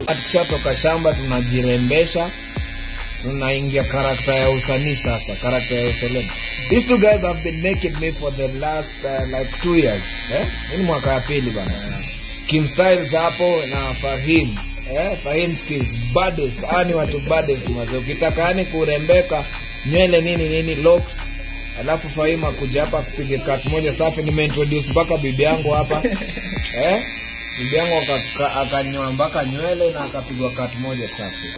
tukishatoka shamba tunajirembesha tunaingia karakta ya usanii sasa karakta ya uselema these two guys have been making me for the last uh, like two years eh? Hii ni mwaka ya pili bana kim styles hapo na fahim eh? fahim skills baddest hawa ni watu baddest maze ukitaka yani kurembeka nywele nini nini locks alafu fahim akuja hapa kupiga kat moja safi nimeintroduce mpaka bibi yangu hapa eh? bibi yangu aka- akanyoa mpaka nywele na akapigwa kat moja safi